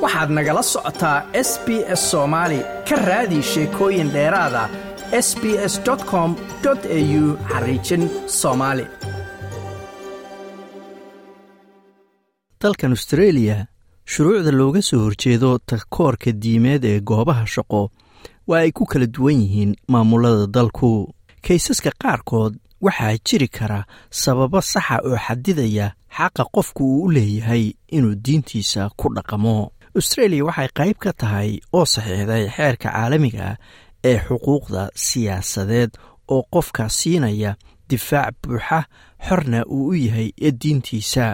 waxaad nagala socotaa s b s soomaali ka raadi sheekooyin dheeraada s b s com au xariijin soomaali dalkan austreeliya shuruucda looga soo horjeedo takoorka diimeed ee goobaha shaqo waa ay ku kala duwan yihiin maamulada dalku kaysaska qaarkood waxaa jiri kara sababo saxa oo xadidaya xaqa qofku uu u leeyahay inuu diintiisa ku dhaqamo austreeliya waxay qayb ka tahay oo saxiixday xeerka caalamiga ee xuquuqda siyaasadeed oo qofka siinaya difaac buuxa xorna uu u yahay ee diintiisa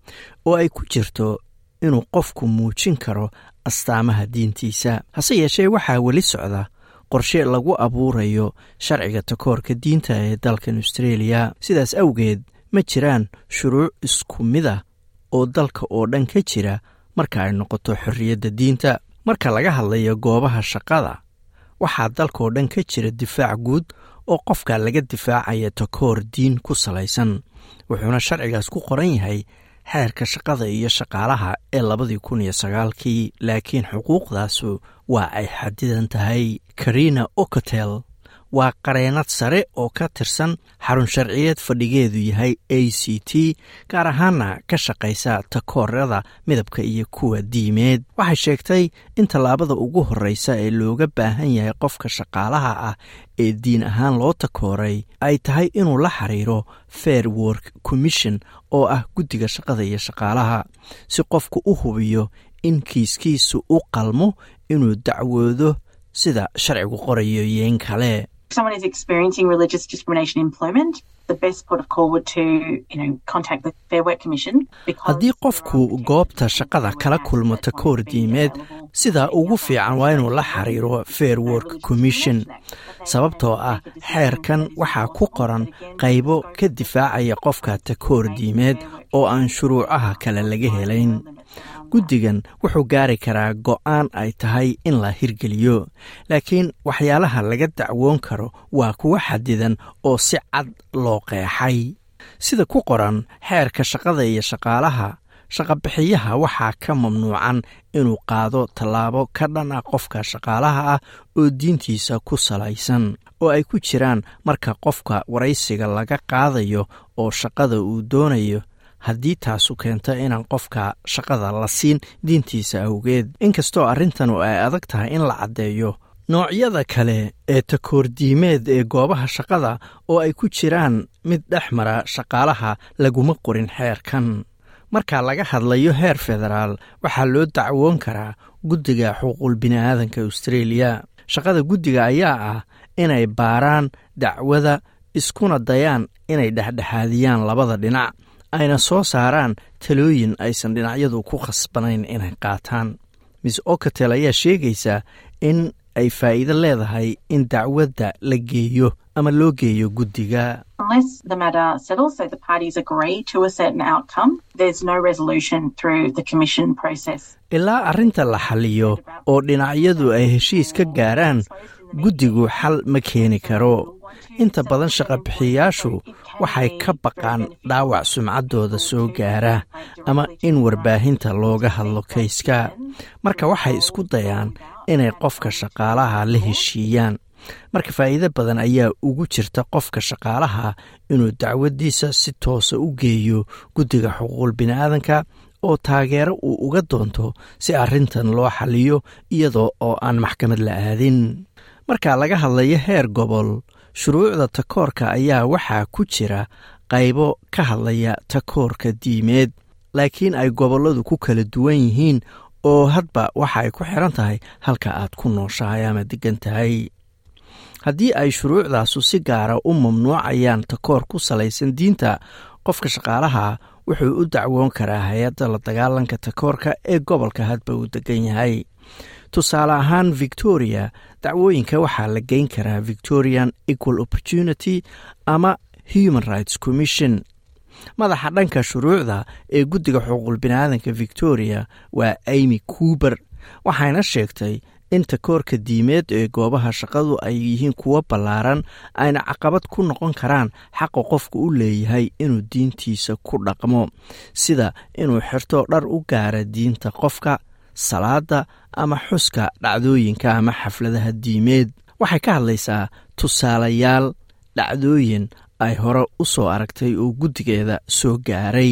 oo ay ku jirto inuu qofku muujin karo astaamaha diintiisa hase yeeshee waxaa weli socda qorshe lagu abuurayo sharciga takoorka diinta ee dalkan austreeliya sidaas awgeed ma jiraan shuruuc isku mid ah oo dalka oo dhan ka jira marka ay noqoto xorriyadda diinta marka laga hadlayo goobaha shaqada waxaa dalkaoo dhan ka jira difaac guud oo qofka laga difaacaya takoor diin ku salaysan wuxuuna sharcigaas ku qoran yahay xeerka shaqada iyo shaqaalaha ee labadii kun iyo sagaalkii laakiin xuquuqdaasu waa ay xadidan tahay karina ocotel waa qareenad sare oo ka tirsan xarun sharciyeed fadhigeedu yahay a c t gaar ahaana ka shaqaysa takoorada midabka iyo kuwa diimeed waxay sheegtay in tallaabada ugu horreysa ee looga baahan yahay qofka shaqaalaha ah ee diin ahaan loo takooray ay tahay inuu la xiriiro fair work commission oo ah guddiga shaqada iyo shaqaalaha si qofku u hubiyo in kiiskiisu u qalmo inuu dacwoodo sida sharcigu qorayo yeen kale someone is experiencing religious discrimination in employment, the best port of call would to, you know, contact the Fair Work Commission. haddii qofku goobta shaqada kala kulmo takoor diimeed sida ugu fiican waa inuu la xiriiro fair work commission sababtoo ah xeerkan waxaa ku qoran qaybo ka difaacaya qofka takoor diimeed oo aan shuruucaha kale laga helayn guddigan wuxuu gaari karaa go'aan ay tahay in la hirgeliyo laakiin waxyaalaha laga dacwoon karo waa kuwa xadidan oo si cad loo qeexay sida ku qoran xeerka shaqada iyo shaqaalaha shaqabixiyaha waxaa ka mamnuucan inuu qaado tallaabo ka dhan ah qofka shaqaalaha ah oo diintiisa ku salaysan oo ay ku jiraan marka qofka waraysiga laga qaadayo oo shaqada uu doonayo haddii taasu keento inaan qofka shaqada la siin diintiisa awgeed inkastoo arrintanu ay adag tahay in la caddeeyo noocyada kale ee takoordiimeed ee goobaha shaqada oo ay ku jiraan mid dhex mara shaqaalaha laguma qorin xeerkan marka laga hadlayo heer federaal waxaa loo dacwoon karaa guddiga xuquuqul bini'aadanka austreeliya shaqada guddiga ayaa ah inay baaraan dacwada iskuna dayaan inay dhexdhexaadiyaan labada dhinac ayna soo saaraan talooyin aysan dhinacyadu ku khasbanayn inay qaataan miss ocatel ayaa sheegaysa in ay faa'iido leedahay in dacwadda la geeyo ama loo geeyo guddiga Unless the matter settles, so the parties agree to a certain outcome, there's no resolution through the commission process. ilaa arrinta la xaliyo oo dhinacyadu ay heshiis ka gaaraan guddigu xal ma keeni karo inta badan shaqabixiyayaashu waxay ka baqaan dhaawac sumcaddooda soo gaara ama in warbaahinta looga hadlo kayska marka waxay isku dayaan inay qofka shaqaalaha la heshiiyaan marka faa'iido badan ayaa ugu jirta qofka shaqaalaha inuu dacwaddiisa si toosa u geeyo guddiga xuquuqul bini'aadanka oo taageero uu uga doonto si arrintan loo xaliyo iyadoo oo aan maxkamad la aadin marka laga hadlayo heer gobol shuruucda takoorka ayaa waxaa ku jira qaybo ka hadlaya takoorka diimeed laakiin ay gobolladu ku kala duwan yihiin oo hadba waxa ay ku xiran tahay halka aad ku nooshahay ama degan tahay haddii ay shuruucdaasu si gaara u mamnuucayaan takoor ku salaysan diinta qofka shaqaalaha wuxuu u dacwoon karaa hay-adda la dagaalanka takoorka ee gobolka hadba uu degan yahay tusaale ahaan victoria dacwooyinka waxaa la geyn karaa victorian equal opportunity ama human rights commission madaxa dhanka shuruucda ee guddiga xuquuqul biniaadanka victoria waa amy cuuber waxayna sheegtay in takoorka diimeed ee goobaha shaqadu ay yihiin kuwo ballaaran ayna caqabad ku noqon karaan xaqa qofku u leeyahay inuu diintiisa ku dhaqmo sida inuu xirto dhar u gaara diinta qofka salaada ama xuska dhacdooyinka ama xafladaha diimeed waxay ka hadlaysaa tusaalayaal dhacdooyin ay hore u soo aragtay oo guddigeeda soo gaaray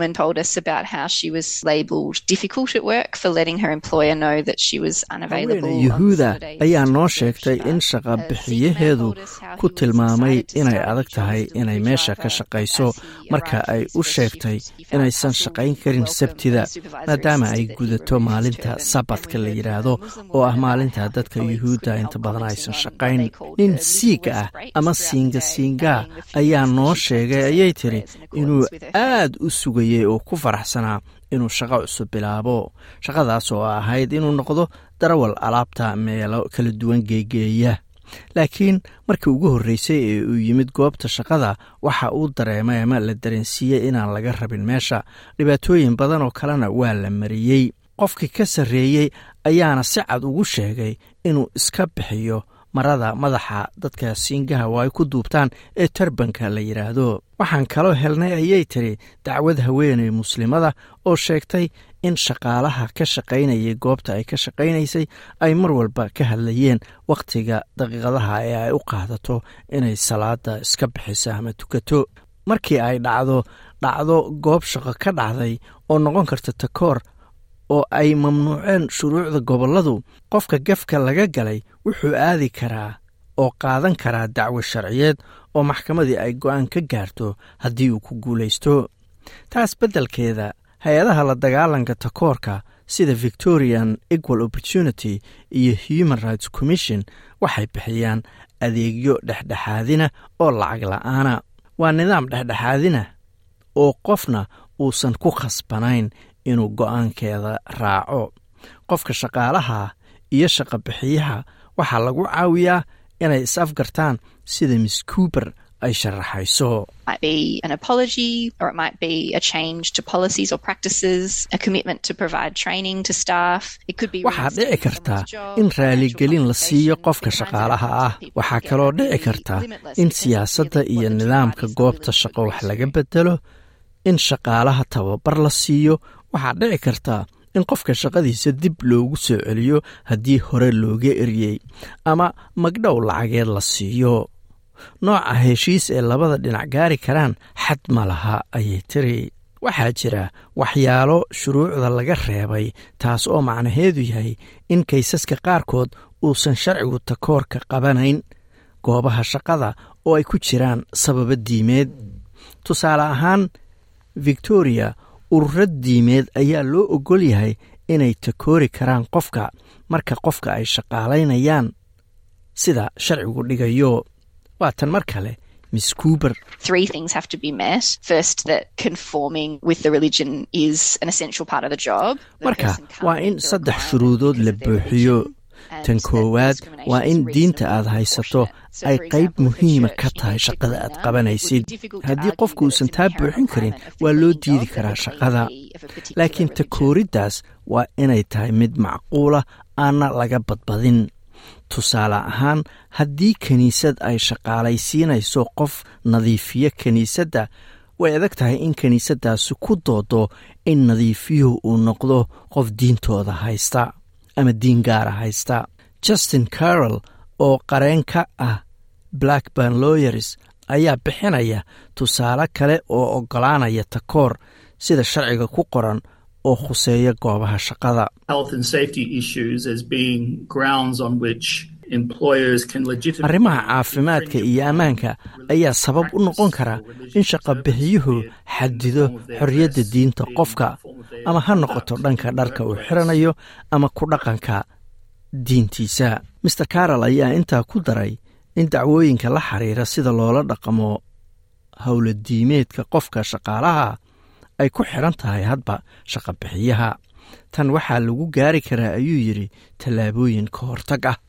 haweene yuhuuda ayaa noo sheegtay in shaqa bixiyaheedu ku tilmaamay inay adag tahay inay meesha ka shaqayso marka ay u sheegtay inaysan shaqayn karin sabtida maadaama ay gudato maalinta sabadka la yidhaahdo oo ah maalinta dadka yuhuudda inta badan aysan shaqayn nin siiga ah ama siinga siingaa ayaa noo sheegay ayay tiri inuu aad u sugayey oo ku faraxsanaa inuu shaqo cusub bilaabo shaqadaas oo ahayd inuu noqdo darawal alaabta meelo kala duwan geegeeya laakiin markii ugu horreysay ee uu yimid goobta shaqada waxa uu dareemay ama la dareensiiyey inaan laga rabin meesha dhibaatooyin badan oo kalena waa la mariyey qofkii ka sarreeyey ayaana si cad ugu sheegay inuu iska bixiyo marada madaxa dadka siingaha oo ay ku duubtaan ee tarbanka la yidhaahdo waxaan kaloo helnay ayay tiri dacwad haweeney muslimada oo sheegtay in shaqaalaha ka shaqaynayay goobta ay ka shaqaynaysay ay mar walba ka hadlayeen wakhtiga daqiiqadaha ee ay u qaadato inay salaada iska bixiso ama tukato markii ay dhacdo dhacdo goob shaqo ka dhacday oo noqon karta takoor oo ay mamnuuceen shuruucda gobolladu qofka gefka laga galay wuxuu aadi karaa oo qaadan karaa dacwo sharciyeed oo maxkamadii ay go'aan ka gaarto haddii uu ku guulaysto taas beddelkeeda hay-adaha la dagaalanka takoorka sida victorian equal opportunity iyo human rights commission waxay bixiyaan adeegyo dhexdhexaadina oo lacag la'aana waa nidaam dhexdhexaadina oo qofna uusan ku khasbanayn inuu go'aankeeda raaco qofka shaqaalaha iyo shaqa bixiyaha waxaa lagu caawiyaa inay is afgartaan sida miss cuuber ay sharaxayso waxaa dhici kartaa in raaligelin la siiyo qofka shaqaalaha ah waxaa kaloo dhici karta in siyaasadda iyo nidaamka goobta shaqo wax laga bedelo in shaqaalaha tababar la siiyo waxaa dhici karta in qofka shaqadiisa dib loogu soo celiyo haddii hore looga eryey ama magdhow lacageed la siiyo nooca heshiis ee labada dhinac gaari karaan xad ma laha ayay tiri waxaa jira waxyaalo shuruucda laga reebay taas oo macnaheedu yahay in kaysaska qaarkood uusan sharcigu takoorka qabanayn goobaha shaqada oo ay ku jiraan sababo diimeed tusaale ahaan victoria ururo diimeed ayaa loo ogol yahay inay takoori karaan qofka marka qofka ay shaqaalaynayaan sida sharcigu dhigayo waa tan mar kale miss cuuber marka waa in saddex shuruudood la buuxiyo tan koowaad waa in diinta aad haysato ay qayb muhiima ka tahay shaqada aad qabanaysid haddii qofku uusan taa buuxin karin waa loo diidi karaa shaqada laakiin takooriddaas waa inay tahay mid macquula aanna laga badbadin tusaale ahaan haddii kiniisad ay shaqaalaysiinayso qof nadiifiyo kiniisadda way adag tahay in kiniisaddaasi ku doodo in nadiifiyuhu uu noqdo qof diintooda haysta ama diin gaara haysta justin carroll oo qareen ka ah blackburn lawyers ayaa bixinaya tusaale kale oo oggolaanaya takoor sida sharciga ku qoran oo khuseeya goobaha shaqada arrimaha caafimaadka iyo ammaanka ayaa sabab u noqon kara in shaqabixiyuhu xadido xorriyadda diinta qofka ama ha noqoto dhanka dharka uu xiranayo ama ku dhaqanka diintiisa master carol ayaa intaa ku daray in dacwooyinka la xiriira sida loola dhaqamo howla diimeedka qofka shaqaalaha ay ku xidhan tahay hadba shaqabixiyaha tan waxaa lagu gaari karaa ayuu yidhi tallaabooyin ka hortag ah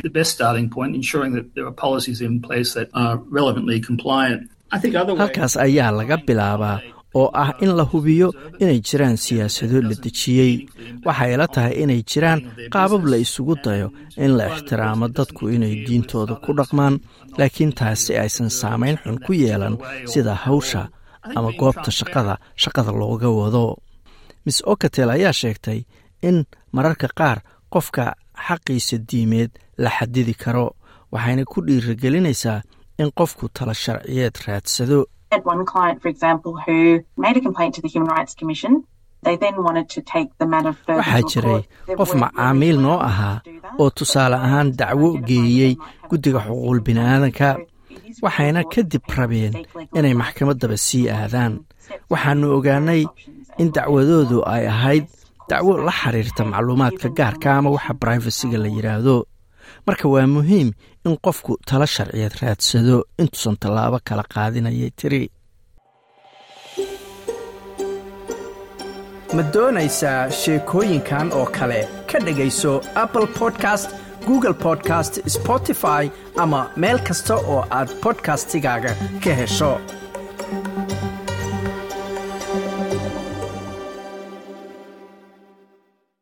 halkaas ayaa laga bilaabaa oo ah in la hubiyo inay jiraan siyaasado la dejiyey waxay la tahay inay jiraan qaabab la isugu dayo in la ixtiraamo dadku inay diintooda ku dhaqmaan laakiin taasi aysan saamayn xun ku yeelan sida hawsha ama goobta shaqada shaqada looga wado miss okatel ayaa sheegtay in mararka qaar qofka xaqiisa diimeed la xadidi karo waxayna ku dhiirigelinaysaa in qofku tala sharciyeed raadsado waxaa jiray qof macaamiil noo ahaa oo tusaale ahaan dacwo geeyey guddiga xuquuqul bini'aadanka waxayna kadib rabeen inay maxkamaddaba sii aadaan waxaannu ogaanay in dacwadoodu ay ahayd dacwo la xiriirta macluumaadka gaarka ama waxa brifasiga la yidhaahdo marka waa muhiim in qofku tala sharciyeed raadsado intuusan tallaabo kala qaadinayay tiri ma doonaysaa sheekooyinkan oo kale ka dhegayso apple podcast google podcast spotify ama meel kasta oo aad bodkastigaaga ka hesho